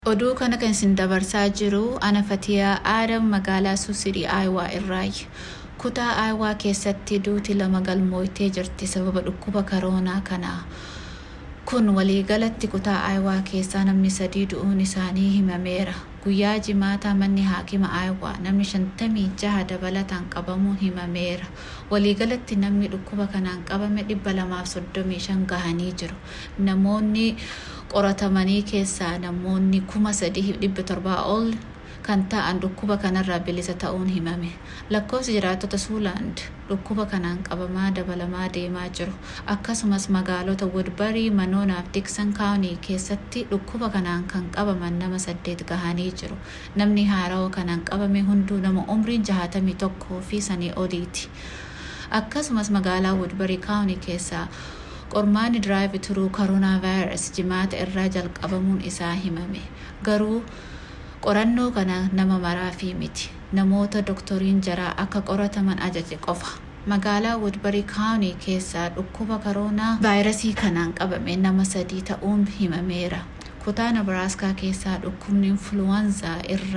Oduu kana kan isin dabarsaa jiru ana Fatiyaa Aadam magaalaa Suusirii Aayawaa irraayi. Kutaa Aayawaa keessatti duuti lama galmooytee jirti sababa dhukkuba koroonaa kanaa. Kun waliigalatti kutaa Aayawaa keessaa namni sadii du'uun isaanii himameera. Guyyaa jimaataa manni haakima Aayawaa namni shantamii jaha dabalataan qabamuun himameera. Waliigalatti namni dhukkuba kanaan qabame dhibba lamaaf soddomii shan gahanii jiru. Namoonni qoratamanii keessaa namoonni kuma sadii dhibba torbaa ol kan ta'an dhukkuba kanarraa bilisa ta'uun himame. Lakkoofsi jiraattota Suulaand dhukkuba kanaan qabamaa dabalamaa deemaa jiru. Akkasumas magaalota Woodbarii, Manoonaaf Diksan Kaawunii keessatti dhukkuba kanaan kan qabaman nama saddeet gahanii jiru. Namni haarawa kanaan qabame hunduu nama umriin jahatamii tokkoo fi sanii oliiti. Akkasumas magaalaa Woodbarii Kaawunii keessaa qormaanni diraayiv turuu koronaa vaayirasi jimaata irraa jalqabamuun isaa himame. Garuu qorannoo kana nama maraafii miti. Namoota doktoriin jaraa akka qorataman ajaje qofa. Magaalaa Woodbarii Kaawunii keessaa dhukkuba koronaa vaayirasii kanaan qabame nama sadii ta'uun himameera. Kutaa Nabaraaskaa keessaa dhukkubni influwaanzaa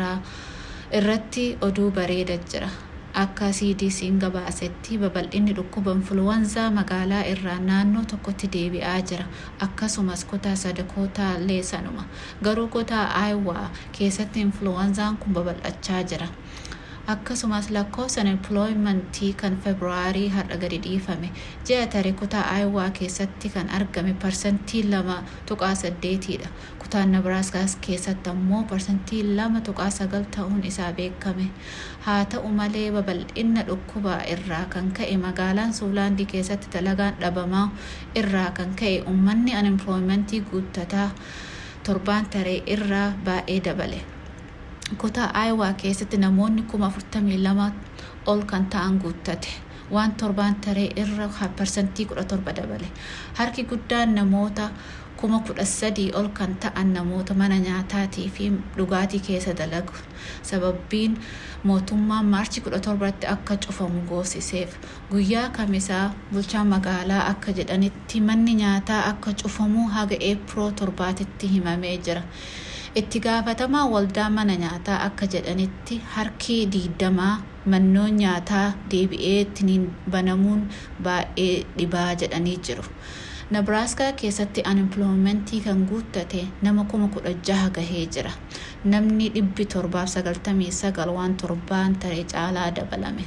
irratti oduu bareeda jira. Akka CDC'n gabaasetti babal'inni dhukkuba influwaanzaa magaalaa irraa naannoo tokkotti deebi'aa jira. Akkasumas kutaa sadakootaa leessanuma. Garuu kutaa Aayawaa keessatti influwaanzaan kun babal'achaa jira. Akkasumas lakkoofsan empilooyimentii kan Febraarii har'a gadi dhiifame. Ji'a tarii kutaa Aayawaa keessatti kan argame parsantii lama tuqaa saddeetiidha. Kutaan Nabaraaskaa keessatti ammoo parsantii lama tuqaa sagal ta'uun isaa beekame. Haa ta'u malee babal'ina dhukkubaa irraa kan ka'e magaalaan Suulaandii keessatti dalagaan dhabamaa irraa kan ka'e uummanni anempilooyimentii guuttataa torbaan taree irraa baay'ee dabale. Kutaa Aayawaa keessatti namoonni kuma afurtamii lama ol kan ta'an guuttate. Waan torbaan taree irra parsantii kudha torba dabale. Harki guddaan namoota kuma kudha sadii ol kan ta'an namoota mana nyaataatii fi dhugaatii keessa dalagu. Sababbiin mootummaan maarchi kudha torbatti akka cufamu goosiseef. Guyyaa kamisaa bulchaan magaalaa akka jedhanitti manni nyaataa akka cufamu haga eepiroo torbaatitti himamee jira. itti gaafatamaa waldaa mana nyaataa akka jedhanitti harki diidamaa mannoon nyaataa deebi'ee ittiin banamuun baay'ee dhibaa jedhanii jiru. Nabaraaskaa keessatti anempiloomentii kan guuttate nama kuma kudha jaha gahee jira. Namni dhibbi torbaaf sagaltamii sagal waan torbaan taree caalaa dabalame.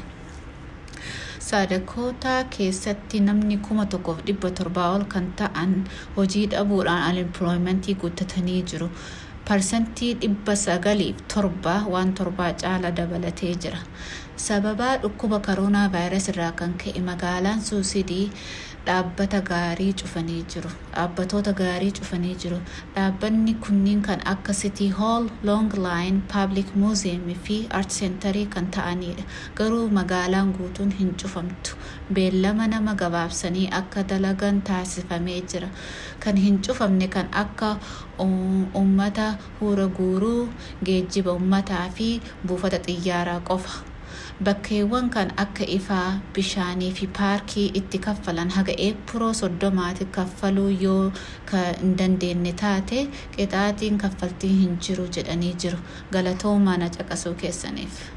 Sadakootaa keessatti namni kuma tokkoof dhibba torbaa ol kan ta'an hojii dhabuudhaan anempiloomentii guuttatanii jiru. parsantii dhibba sagaliif torba waan torbaa caala dabalatee jira. Sababaa dhukkuba koronaa vaayirasii irraa kan ka'e magaalaan suusidii dhaabbata gaarii cufanii jiru. Dhaabbatoota gaarii cufanii jiru. Dhaabbanni kunniin kan akka City Hall, Long Line, Public Museum fi Art Center kan ta'anidha. Garuu magaalaan guutuun hin cufamtu. Beellama nama gabaabsanii akka dalagan taasifamee jira. Kan hin cufamne kan akka uummata hura guuruu, geejjiba uummataa fi buufata xiyyaaraa qofa. Bakkeewwan kan akka ifaa, bishaanii fi paarkii itti kaffalan haga eepiroo soddomaatti kaffaluu yoo hin dandeenye taate qixaaxiin kaffaltii hin jiru jedhanii jiru. Galatoomaa na caqasuu keessaniif.